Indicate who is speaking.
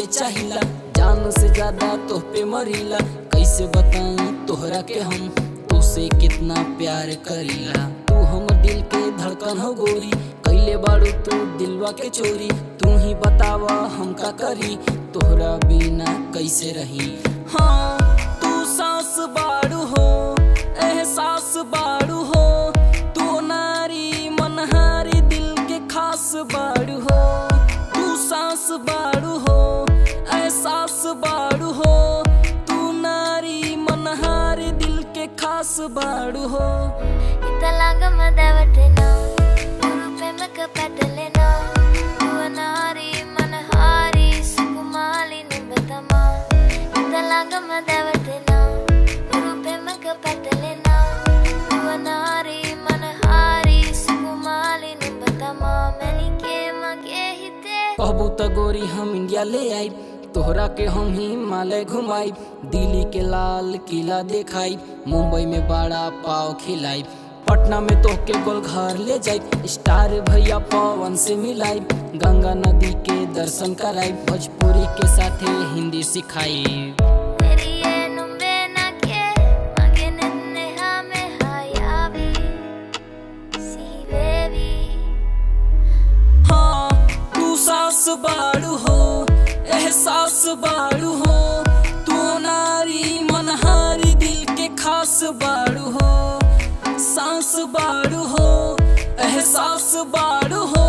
Speaker 1: चाहिला जान से ज्यादा तोह पे मरीला कैसे बताऊं तोहरा के हम तुसे कितना प्यार करीला तू हम दिल के धड़कन हो गोरी कैले बाड़ू तू दिलवा के चोरी तू ही बतावा हम का करी तोहरा बिना कैसे रही हाँ तू सांस बाड़ू हो एहसास बाड़ू हो तू नारी मनहारी दिल के खास बाड़ू हो तू सांस बाड़ू हो एहसास बाड़ू हो तू नारी मनहारी दिल के खास बाड़ू हो
Speaker 2: Italangan madawatena Urupe makapatalena Uwanari manahari Sukumali nubatama Italangan madawatena Urupe makapatalena Uwanari manahari Sukumali nubatama Melike magehite
Speaker 1: कहबू त गोरी हम इंडिया ले आई तोहरा के हम हिमालय घुमाई दिल्ली के लाल किला देखाई मुंबई में बड़ा पाव खिलाई पटना में तो के गोल घर ले जाई स्टार भैया पवन से मिलाई गंगा नदी के दर्शन कराई भोजपुरी के साथे हिंदी सिखाई
Speaker 2: Periye numbe na ke Magenenne hame hayavi Si baby
Speaker 1: हाँ तू सास बाड़ू हो एहसास बाड़ू हो तू नारी मनहारी दिल के खास बाड़ू हो सांस बाड़ू हो एहसास बाड़ू हो